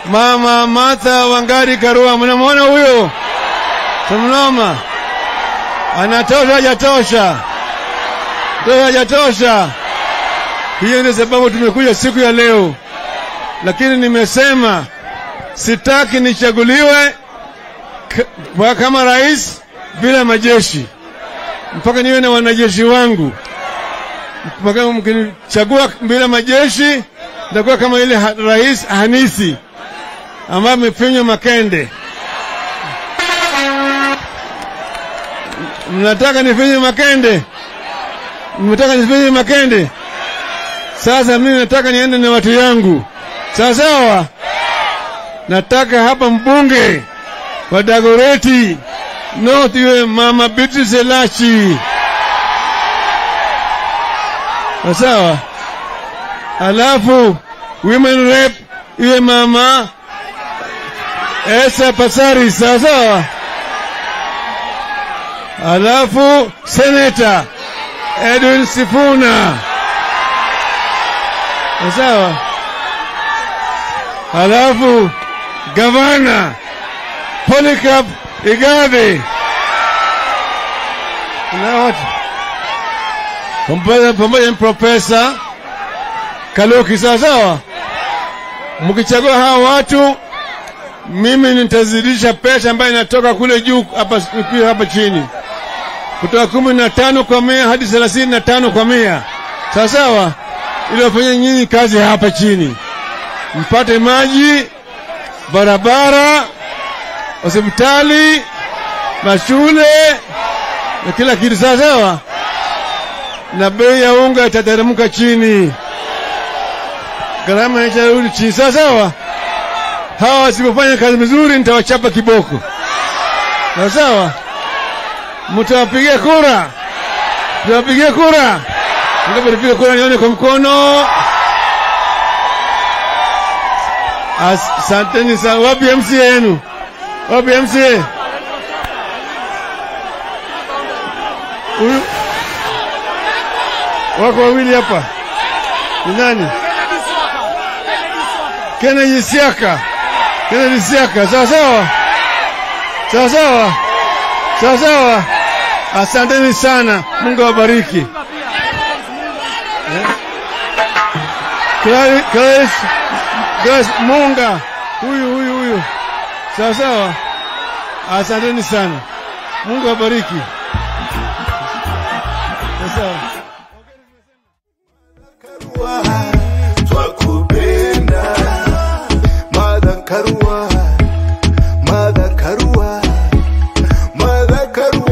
Mama Martha Wangari Karua, mnamwona huyo? Tumnoma, anatosha hajatosha? Tosha hajatosha? Hiyo ndio sababu tumekuja siku ya leo, lakini nimesema sitaki nichaguliwe k- kama rais bila majeshi, mpaka niwe na wanajeshi wangu. Mpaka mkinichagua bila majeshi, nitakuwa kama ile ha rais Hanisi ambaye amefinywa makende. Mnataka nifinye makende? Mnataka nifinye makende? Sasa mimi nataka niende na watu yangu, sawa sawa. Nataka hapa mbunge wa Dagoreti North iwe mama Beatrice Elachi, sawa sawa. Alafu women rep iwe mama Esa Pasari, sawa sawa. Alafu seneta Edwin Sifuna, sawa sawa. Alafu gavana Polycarp Igathe na watu pamoja pamoja na profesa Kaluki, sawa sawa. Mkichagua hawa watu, mimi nitazidisha pesa ambayo inatoka kule juu hapa pia hapa chini, kutoka kumi na tano kwa mia hadi thelathini na tano kwa mia, sawa sawa, ili wafanye nyinyi kazi hapa chini, mpate maji, barabara, hospitali, mashule na kila kitu, sawa sawa, na bei ya unga itateremka chini, gharama itarudi chini, sawa sawa. Hawa wasipofanya kazi vizuri, nitawachapa kiboko, sawa sawa. Mtawapigia kura, mtawapigia kura, mtapiga kura, nione kwa mkono. Asanteni sana. Wapi MCA yenu? Wapi MCA? Huyu wako wawili hapa, ni nani? Kennedy Siaka, Kennedy Siaka, sawa sawa, sawa sawa, sawa sawa. Asanteni sana, Mungu awabariki. Eh? Clarice, Clarice, Grace Munga, huyu huyu huyu, sawa sawa. Asanteni sana, Mungu awabariki. Sawa sawa. twakupenda Mother Karua, Mother Karua, Mother Karua.